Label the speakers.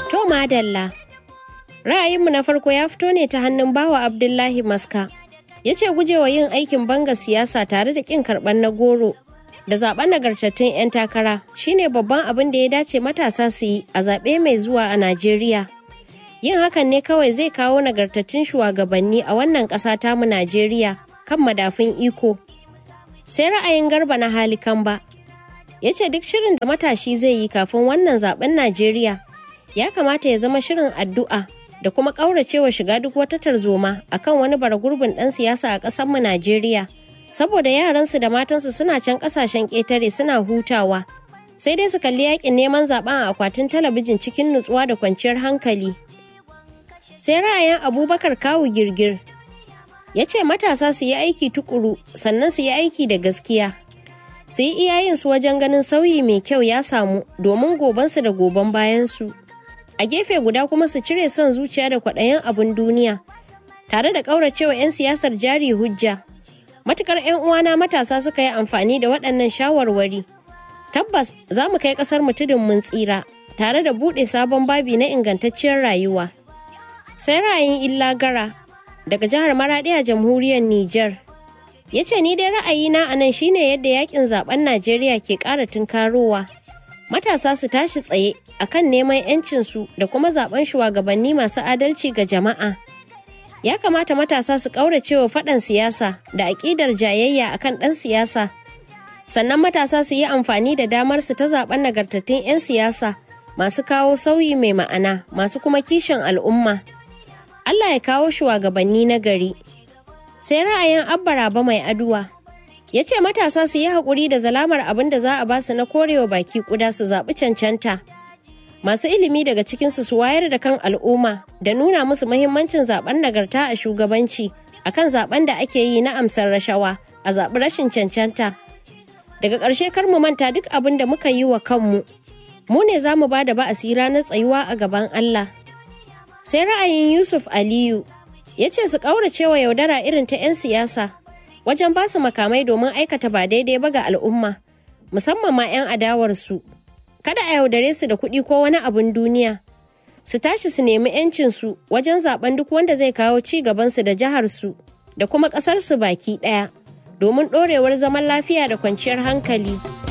Speaker 1: To madalla. Ra'ayinmu na farko ya fito ne ta hannun bawa Abdullahi Maska. Ya ce gujewa yin aikin banga siyasa tare da ƙin karɓar na goro da zaɓen nagartattun 'yan takara shine babban abin da ya dace matasa su yi a zaɓe mai zuwa a Najeriya. Yin hakan ne kawai zai kawo nagartattun shugabanni a wannan ƙasa tamu Najeriya kan madafun iko. Sai ra'ayin garba na halikan ba. Ya ce duk shirin da matashi zai yi kafin wannan zaɓen Najeriya ya kamata ya zama shirin addu'a da kuma ƙauracewa shiga duk wata tarzoma akan wani bara gurbin ɗan siyasa a ƙasarmu Najeriya. Saboda yaransu da matansu suna can ƙasashen ƙetare suna hutawa. Sai dai su kalli yakin neman zaben a akwatin talabijin cikin nutsuwa da kwanciyar hankali. Sai ra'ayin Abubakar Kawu Girgir ya ce matasa su yi aiki tukuru sannan su yi aiki da gaskiya. Su yi iyayensu wajen ganin sauyi mai kyau ya samu domin gobansu da goban bayansu. a gefe guda kuma su cire son zuciya da kwaɗayin abin duniya tare da ƙauracewa 'yan siyasar jari hujja matukar 'yan uwana matasa suka yi amfani da waɗannan shawarwari tabbas za mu kai ƙasar mu tudun mun tsira tare da buɗe sabon babi na ingantacciyar rayuwa sai ra'ayin illa gara daga jihar maraɗi a jamhuriyar niger ya ce ni dai ra'ayina a nan shine yadda yakin zaben najeriya ke ƙara tunkarowa matasa su tashi tsaye akan neman 'yancinsu da kuma zaben shugabanni masu adalci ga jama'a. Ya kamata matasa su ƙauracewa faɗan siyasa da aƙidar jayayya akan ɗan siyasa. Sannan matasa su yi amfani da damar su ta zaben nagartattun 'yan siyasa masu kawo sauyi mai ma'ana masu kuma kishin al'umma. Allah ya kawo shugabanni na gari. Sai ra'ayin Abba Raba mai aduwa. ya ce matasa su yi haƙuri da zalamar abin da za a ba su na korewa baki kuda su zaɓi cancanta masu ilimi daga cikinsu su wayar da kan al'umma da nuna musu mahimmancin zaben nagarta a shugabanci akan zaben da ake yi na amsar rashawa a zaɓi rashin cancanta daga ƙarshe kar mu manta duk abin da muka yi wa kanmu mu ne za mu ba da ba'asi ranar tsayuwa a gaban Allah sai ra'ayin Yusuf Aliyu ya ce su ƙauracewa yaudara irin ta 'yan siyasa wajen ba su makamai domin aikata ba daidai ba ga al'umma musamman ma 'yan adawarsu kada a yaudare su da kuɗi ko wani abin duniya su tashi su nemi 'yancinsu wajen zaben duk wanda zai kawo ci gabansu da jiharsu da kuma ƙasarsu baki ɗaya domin ɗorewar zaman lafiya da kwanciyar hankali.